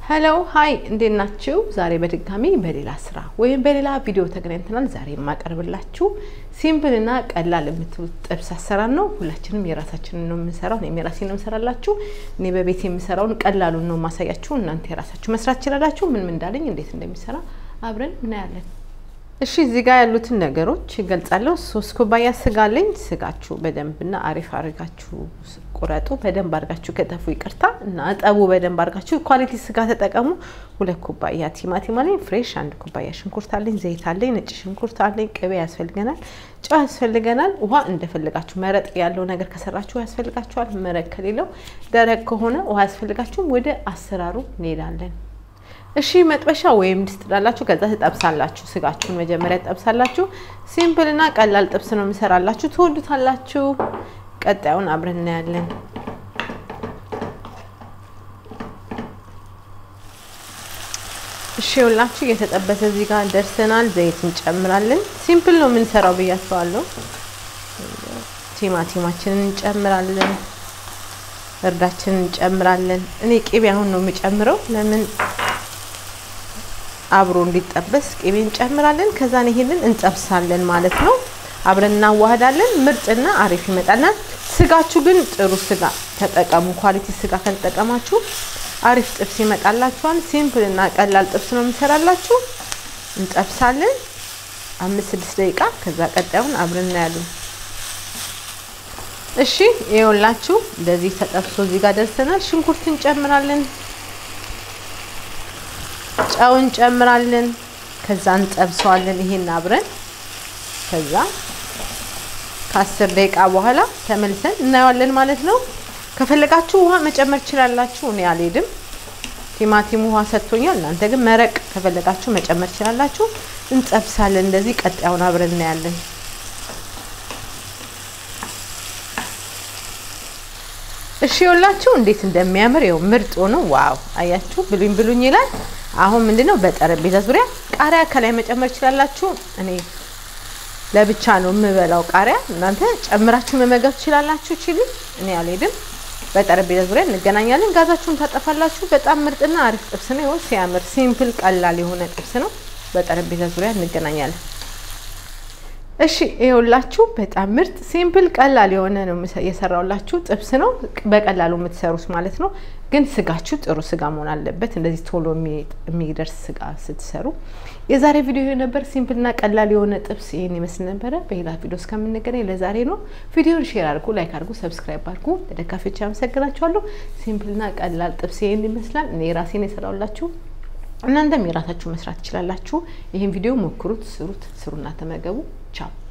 ሄሎ ሀይ እንዴት ናችሁ? ዛሬ በድጋሚ በሌላ ስራ ወይም በሌላ ቪዲዮ ተገናኝተናል። ዛሬ የማቀርብላችሁ ሲምፕል እና ቀላል የምትሉት ጥብስ አሰራር ነው። ሁላችንም የራሳችንን ነው የምንሰራው። እኔም የራሴን ነው የምሰራላችሁ። እኔ በቤት የምሰራውን ቀላሉን ነው ማሳያችሁ። እናንተ የራሳችሁ መስራት ትችላላችሁ። ምን ምን እንዳለኝ እንዴት እንደሚሰራ አብረን እናያለን። እሺ እዚህ ጋር ያሉትን ነገሮች ይገልጻለሁ። ሶስት ኩባያ ስጋ አለኝ። ስጋችሁ በደንብና አሪፍ አድርጋችሁ ቁረጡ። በደንብ አድርጋችሁ ከተፉ ይቅርታ እና እጠቡ። በደንብ አድርጋችሁ ኳሊቲ ስጋ ተጠቀሙ። ሁለት ኩባያ ቲማቲም አለኝ ፍሬሽ፣ አንድ ኩባያ ሽንኩርት አለኝ፣ ዘይት አለኝ፣ ነጭ ሽንኩርት አለኝ፣ ቅቤ ያስፈልገናል፣ ጨው ያስፈልገናል፣ ውሃ እንደፈለጋችሁ። መረጥ ያለው ነገር ከሰራችሁ ያስፈልጋችኋል። መረቅ ከሌለው ደረቅ ከሆነ ውሃ ያስፈልጋችሁም። ወደ አሰራሩ እንሄዳለን። እሺ መጥበሻ ወይም ድስት ጣላችሁ። ከዛ ትጠብሳላችሁ። ስጋችሁን መጀመሪያ ትጠብሳላችሁ። ሲምፕል እና ቀላል ጥብስ ነው የምሰራላችሁ። ትወዱታላችሁ። ቀጣዩን አብረን እናያለን። እሺ ሁላችሁ እየተጠበሰ እዚህ ጋር ደርሰናል። ዘይት እንጨምራለን። ሲምፕል ነው የምንሰራው ብያቸዋለሁ። ቲማቲማችንን እንጨምራለን። እርዳችንን እንጨምራለን። እኔ ቅቤ አሁን ነው የምጨምረው ለምን አብሮ እንዲጠበስ ቅቤ እንጨምራለን። ከዛን ይሄንን እንጠብሳለን ማለት ነው። አብረን እናዋህዳለን። ምርጥና አሪፍ ይመጣልናል። ስጋችሁ ግን ጥሩ ስጋ ተጠቀሙ። ኳሊቲ ስጋ ከተጠቀማችሁ አሪፍ ጥብስ ይመጣላችኋል። ሲምፕል እና ቀላል ጥብስ ነው የምንሰራላችሁ። እንጠብሳለን አምስት ስድስት ደቂቃ። ከዛ ቀጣዩን አብረን እናያለን። እሺ ይኸውላችሁ እንደዚህ ተጠብሶ እዚህ ጋር ደርሰናል። ሽንኩርት እንጨምራለን ጨው እንጨምራለን። ከዛ እንጠብሰዋለን ይሄን አብረን። ከዛ ከአስር ደቂቃ በኋላ ተመልሰን እናየዋለን ማለት ነው። ከፈለጋችሁ ውሃ መጨመር ትችላላችሁ። እኔ አልሄድም፣ ቲማቲም ውሃ ሰጥቶኛል። እናንተ ግን መረቅ ከፈለጋችሁ መጨመር ትችላላችሁ። እንጠብሳለን እንደዚህ። ቀጣዩን አብረን እናያለን። እሺ ይኸውላችሁ እንዴት እንደሚያምር ይኸው ምርጥ ሆኖ ዋው! አያችሁ ብሉኝ ብሉኝ ይላል። አሁን ምንድነው በጠረጴዛ ዙሪያ ቃሪያ ከላይ መጨመር ትችላላችሁ። እኔ ለብቻ ነው የምበላው ቃሪያ፣ እናንተ ጨምራችሁ መመገብ ትችላላችሁ። ቺሊ እኔ አልሄድም። በጠረጴዛ ዙሪያ እንገናኛለን። ጋዛችሁን ታጠፋላችሁ። በጣም ምርጥና አሪፍ ጥብስ ነው። ይኸው ሲያምር ሲምፕል ቀላል የሆነ ጥብስ ነው። በጠረጴዛ ዙሪያ እንገናኛለን። እሺ ይኸውላችሁ በጣም ምርጥ ሲምፕል ቀላል የሆነ ነው የሰራውላችሁ ጥብስ ነው። በቀላሉ የምትሰሩት ማለት ነው። ግን ስጋችሁ ጥሩ ስጋ መሆን አለበት። እንደዚህ ቶሎ የሚደርስ ስጋ ስትሰሩ። የዛሬ ቪዲዮ ነበር ሲምፕልና ቀላል የሆነ ጥብስ ይህን ይመስል ነበረ። በሌላ ቪዲዮ እስከምንገናኝ ለዛሬ ነው። ቪዲዮን ሼር አድርጉ፣ ላይክ አድርጉ፣ ሰብስክራይብ አድርጉ። ለደጋፊዎች አመሰግናችኋለሁ። ሲምፕልና ቀላል ጥብስ ይህን ይመስላል። እኔ ራሴን የሰራውላችሁ እናንተም የራሳችሁ መስራት ትችላላችሁ። ይህን ቪዲዮ ሞክሩት፣ ስሩት፣ ስሩና ተመገቡ። ቻው